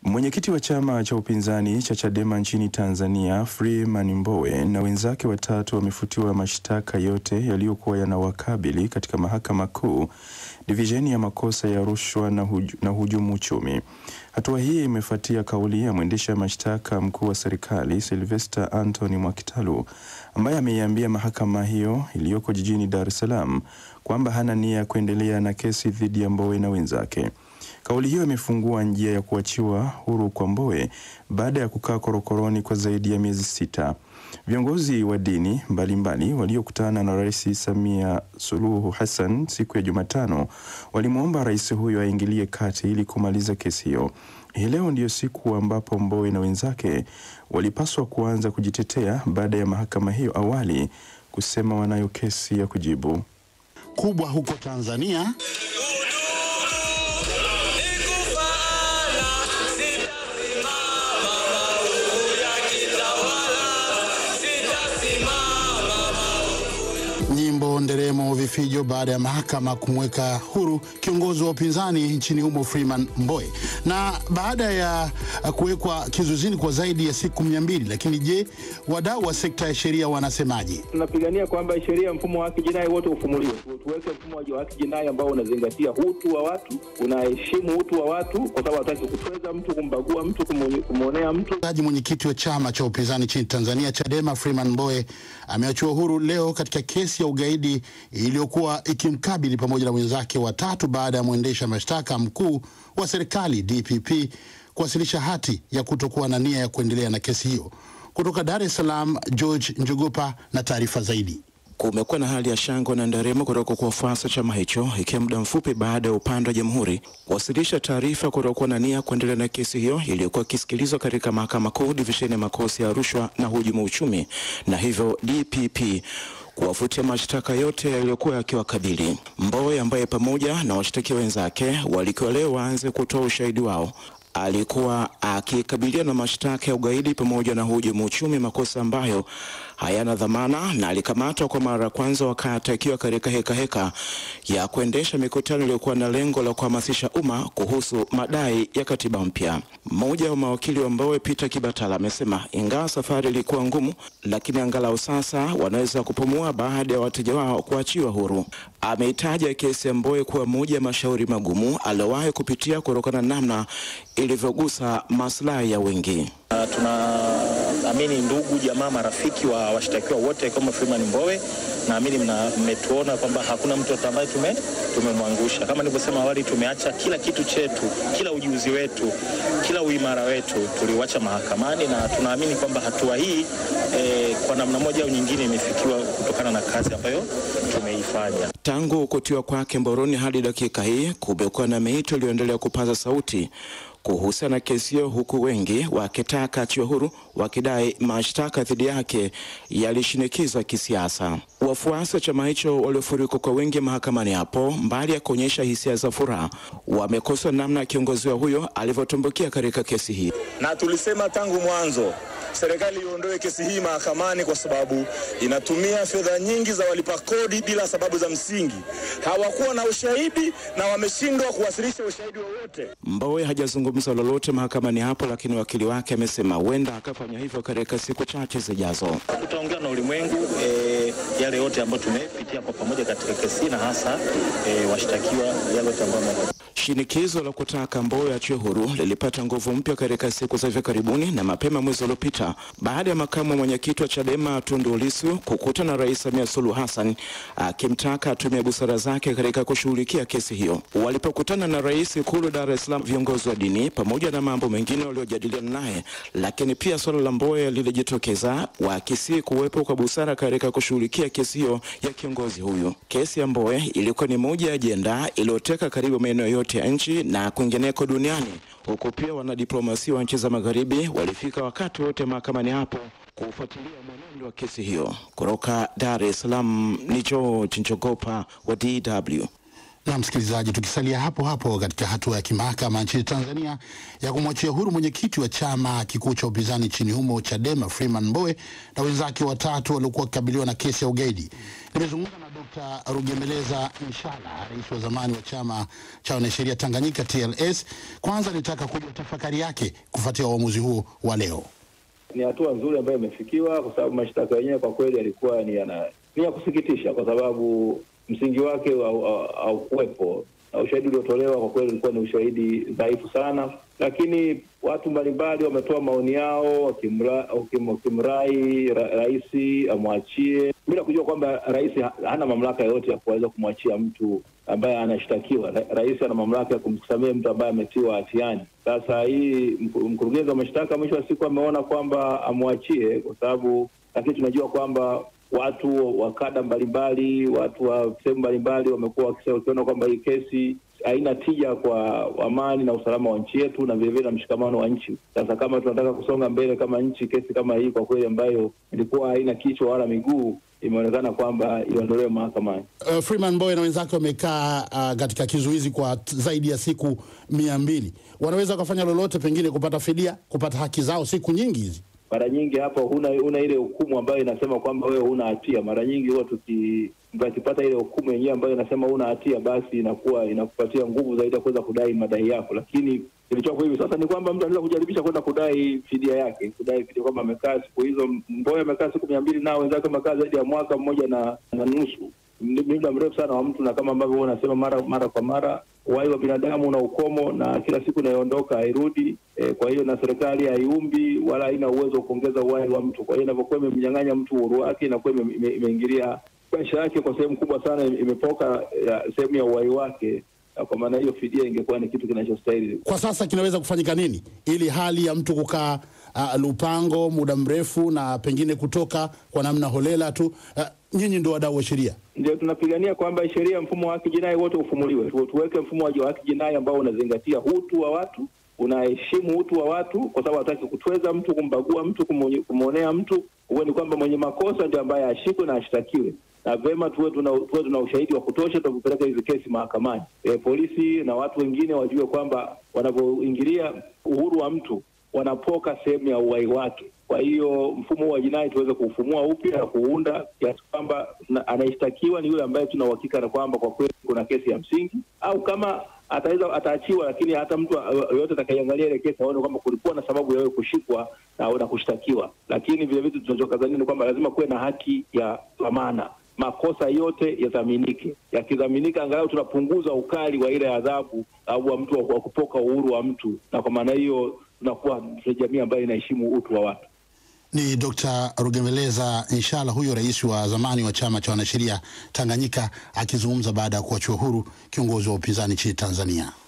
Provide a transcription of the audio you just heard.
Mwenyekiti wa chama cha upinzani cha Chadema nchini Tanzania, Freeman Mbowe na wenzake watatu wamefutiwa mashtaka yote yaliyokuwa yanawakabili katika Mahakama Kuu, divisheni ya makosa ya rushwa na, huju, na hujumu uchumi. Hatua hii imefuatia kauli ya mwendesha mashtaka mkuu wa serikali Sylvester Anthony Mwakitalu ambaye ameiambia mahakama hiyo iliyoko jijini Dar es Salaam kwamba hana nia ya kuendelea na kesi dhidi ya Mbowe na wenzake. Kauli hiyo imefungua njia ya kuachiwa huru kwa Mbowe baada ya kukaa korokoroni kwa zaidi ya miezi sita. Viongozi wa dini mbalimbali waliokutana na Rais Samia Suluhu Hassan siku ya Jumatano walimwomba rais huyo aingilie kati ili kumaliza kesi hiyo. Hii leo ndiyo siku ambapo Mbowe na wenzake walipaswa kuanza kujitetea baada ya mahakama hiyo awali kusema wanayo kesi ya kujibu. kubwa huko Tanzania nyimbo, nderemo, vifijo baada ya mahakama kumweka huru kiongozi wa upinzani nchini humo Freeman Mbowe, na baada ya kuwekwa kizuizini kwa zaidi ya siku mia mbili. Lakini je, wadau wa sekta ya sheria wanasemaje? tunapigania kwamba sheria ya mfumo wa haki jinai wote ufumuliwe, tuweke mfumo wa haki jinai ambao unazingatia utu wa watu, unaheshimu utu wa watu, kwa sababu hataki kutweza mtu, kumbagua mtu, kumu- kumwonea mtu. Mtendaji mwenyekiti wa chama cha upinzani nchini Tanzania Chadema Freeman Mbowe ameachiwa huru leo katika kesi ya ugaidi iliyokuwa ikimkabili pamoja na wenzake watatu baada ya mwendesha mashtaka mkuu wa serikali DPP kuwasilisha hati ya kutokuwa na nia ya kuendelea na kesi hiyo. Kutoka Dar es Salaam, George Njogopa na taarifa zaidi. Kumekuwa na hali ya shangwe na nderemo kutoka kwa wafuasi wa chama hicho, ikiwa muda mfupi baada ya upande wa jamhuri kuwasilisha taarifa kutokuwa na nia kuendelea na kesi hiyo iliyokuwa ikisikilizwa katika mahakama kuu divisheni ya makosa ya rushwa na hujumu uchumi, na hivyo DPP kuwafutia mashtaka yote yaliyokuwa yakiwakabili. Mbowe ambaye pamoja na washtakiwa wenzake walikuwa leo waanze kutoa ushahidi wao alikuwa akikabiliwa na mashtaka ya ugaidi pamoja na hujumu uchumi, makosa ambayo hayana dhamana, na alikamatwa kwa mara ya kwanza wakati akiwa katika heka heka ya kuendesha mikutano iliyokuwa na lengo la kuhamasisha umma kuhusu madai ya katiba mpya. Mmoja wa mawakili wa Mbowe, Peter Kibatala, amesema ingawa safari ilikuwa ngumu, lakini angalau sasa wanaweza kupumua baada ya wateja wao kuachiwa huru. Ameitaja kesi ya Mbowe kuwa moja ya mashauri magumu aliyowahi kupitia kutokana na namna ilivyogusa maslahi ya wengi. Uh, tunaamini ndugu jamaa marafiki wa washtakiwa wote kama Freeman Mbowe, naamini mna- mmetuona kwamba hakuna mtu ambaye tume tumemwangusha. Kama nilivyosema awali, tumeacha kila kitu chetu, kila ujuzi wetu, kila uimara wetu tuliuacha mahakamani, na tunaamini kwamba hatua hii eh, kwa namna moja au nyingine imefikiwa kutokana na kazi ambayo tumeifanya. Tangu kutiwa kwake mbaroni hadi dakika hii, kumekuwa na miito iliyoendelea kupaza sauti kuhusiana na kesi hiyo, huku wengi wakitaka achiwe huru, wakidai mashtaka dhidi yake yalishinikizwa kisiasa. Wafuasi wa chama hicho waliofurika kwa wingi mahakamani hapo, mbali ya kuonyesha hisia za furaha, wamekosoa namna kiongozi wa huyo alivyotumbukia katika kesi hii. na tulisema tangu mwanzo serikali iondoe kesi hii mahakamani kwa sababu inatumia fedha nyingi za walipa kodi bila sababu za msingi. Hawakuwa na ushahidi na wameshindwa kuwasilisha ushahidi wowote. Mbowe hajazungumza lolote mahakamani hapo, lakini wakili wake amesema huenda akafanya hivyo katika siku chache zijazo. Tutaongea na ulimwengu eh, yale yote ambayo tumepitia kwa pamoja katika kesi hii na hasa eh, washtakiwa yale yote ambayo wame- Shinikizo la kutaka Mbowe achiwe huru lilipata nguvu mpya katika siku za hivi karibuni na mapema mwezi uliopita baada ya makamu wa mwenyekiti wa Chadema Tundu Lissu kukutana na Rais Samia Suluhu Hassan akimtaka atumie busara zake katika kushughulikia kesi hiyo. Walipokutana na rais Ikulu Dar es Salaam, viongozi wa dini pamoja na mambo mengine waliojadiliana naye, lakini pia suala la Mbowe lilijitokeza, wakisii kuwepo kwa busara katika kushughulikia kesi hiyo ya kiongozi huyu. Kesi ya Mbowe ilikuwa ni moja ya ajenda iliyoteka karibu maeneo yote ya nchi na kwingineko duniani, huku pia wanadiplomasia wa nchi za magharibi walifika wakati wote mahakamani hapo kufuatilia mwenendo wa kesi hiyo. Kutoka Dar es Salaam ni George Njogopa wa DW. Na msikilizaji, tukisalia hapo hapo katika hatua ya kimahakama nchini Tanzania ya kumwachia huru mwenyekiti wa chama kikuu cha upinzani nchini humo Chadema Freeman Mbowe na wenzake watatu waliokuwa wakikabiliwa na kesi ya ugaidi, nimezungumza na Dr. Rugemeleza Nshala, rais wa zamani wa chama cha wanasheria Tanganyika TLS. Kwanza nitaka kujua tafakari yake kufuatia uamuzi huo wa leo. Ni hatua nzuri ambayo imefikiwa, kwa sababu mashtaka yenyewe kwa kweli yalikuwa ni yana ni ya kusikitisha, kwa sababu msingi wake haukuwepo na ushahidi uliotolewa kwa kweli ulikuwa ni ushahidi dhaifu sana, lakini watu mbalimbali wametoa maoni yao wakimrai ra, rais amwachie bila kujua kwamba rais hana mamlaka yoyote ya kuweza kumwachia mtu ambaye anashtakiwa. Ra, rais ana mamlaka ya kumsamehe mtu ambaye ametiwa hatiani. Sasa hii mkurugenzi wa mashtaka mwisho wa siku ameona kwamba amwachie kwa sababu, lakini tunajua kwamba watu wa kada mbalimbali, watu wa sehemu mbalimbali wamekuwa wakiona kwamba hii kesi haina tija kwa amani na usalama wa nchi yetu na vilevile na mshikamano wa nchi. Sasa kama tunataka kusonga mbele kama nchi, kesi kama hii kwa kweli ambayo ilikuwa haina kichwa wala miguu imeonekana kwamba iondolewe mahakamani. Uh, Freeman Mbowe na wenzake wamekaa uh, katika kizuizi kwa zaidi ya siku mia mbili. Wanaweza wakafanya lolote, pengine kupata fidia, kupata haki zao siku nyingi hizi mara nyingi hapa huna huna ile hukumu ambayo inasema kwamba wewe huna hatia. Mara nyingi huwa tukipata ile hukumu yenyewe ambayo inasema huna hatia, basi inakuwa inakupatia nguvu zaidi ya kuweza kudai madai yako, lakini kilichoko hivi sasa ni kwamba mtu anaweza kujaribisha kwenda kudai fidia yake, kudai fidia kwamba amekaa siku hizo. Mboya amekaa siku mia mbili nao wenzake wamekaa zaidi ya mwaka mmoja na, na nusu muda mrefu sana wa mtu, na kama ambavyo unasema mara mara kwa mara, uhai wa binadamu una ukomo na kila siku inayoondoka hairudi. E, kwa hiyo na serikali haiumbi wala haina uwezo wa kuongeza uhai wa mtu. Kwa hiyo inavyokuwa imemnyang'anya mtu uhuru wake, inakuwa imeingilia maisha yake kwa sehemu kubwa sana, imepoka sehemu ya uhai wake. Kwa maana hiyo fidia ingekuwa ni kitu kinachostahili. Kwa sasa kinaweza kufanyika nini ili hali ya mtu kukaa uh, Lupango muda mrefu na pengine kutoka kwa namna holela tu uh, nyinyi ndio wadau wa sheria, ndio tunapigania kwamba sheria, mfumo wa haki jinai wote ufumuliwe, tuweke mfumo wa haki jinai ambao unazingatia utu wa watu, unaheshimu utu wa watu, kwa sababu hataki kutweza mtu, kumbagua mtu, kumwonea mtu. Huwe ni kwamba mwenye makosa ndio ambaye ashikwe na ashtakiwe na vema tuwe tuna, tuwe tuna ushahidi wa kutosha tunapopeleka hizi kesi mahakamani. E, polisi na watu wengine wajue kwamba wanavyoingilia uhuru wa mtu wanapoka sehemu ya uhai wake. Kwa hiyo mfumo huu wa jinai tuweze kuufumua upya na kuunda kiasi kwamba anayeshtakiwa ni yule ambaye tuna uhakika na kwamba kwa kweli kuna kesi ya msingi, au kama ataweza ataachiwa, lakini hata mtu yoyote atakaiangalia ile kesi aone kwamba kulikuwa na sababu ya wewe kushikwa na, na kushtakiwa. Lakini vile vitu tunachokazania ni kwamba lazima kuwe na haki ya dhamana makosa yote yadhaminike. Yakidhaminika, angalau tunapunguza ukali wa ile adhabu au wa mtu wa kupoka uhuru wa mtu, na kwa maana hiyo tunakuwa jamii ambayo inaheshimu utu wa watu. Ni Dr. Rugemeleza Nshala, huyo rais wa zamani wa chama cha wanasheria Tanganyika, akizungumza baada ya kuachiwa huru kiongozi wa upinzani nchini Tanzania.